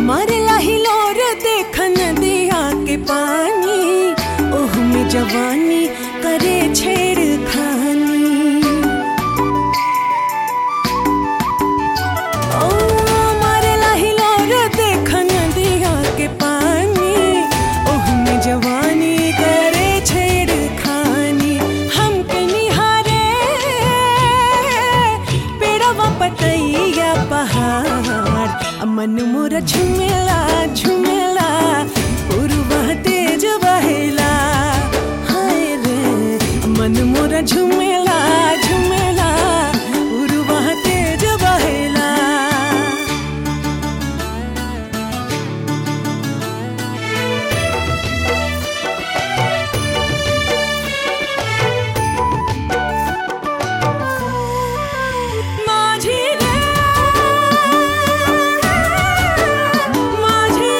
मारे लाही लोर देखन दिया के पानी ओह में जवानी करे छेड़ खानी ओ मारे लाही लोर देखन दिया के पानी ओह में जवानी करे छेड़ खानी हमके निहारे पेड़वा पतैया पहाड़ आ मन मोर झुमेला झुमेला पुरवा तेज बहेला हाय रे आ मन मोर झुमेला झुमेला पुरवा तेज बहेला माझी रे माझी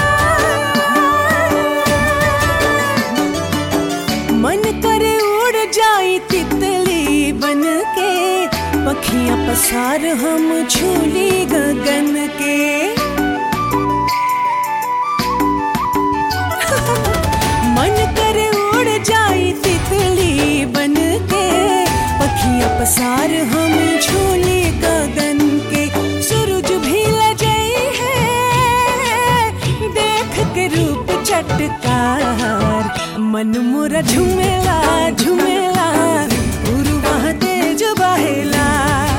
रे मन करे उड़ जाई तितली बन के पखियां पसार हम झूली गगन के मन करे उड़ जाई तितली बन के पखियां पसार हम झूले गगन के सूरज भी लजई है देख के रूप चटकार मन मोरा झुमेला झुमेला उरुवा तेज बहेला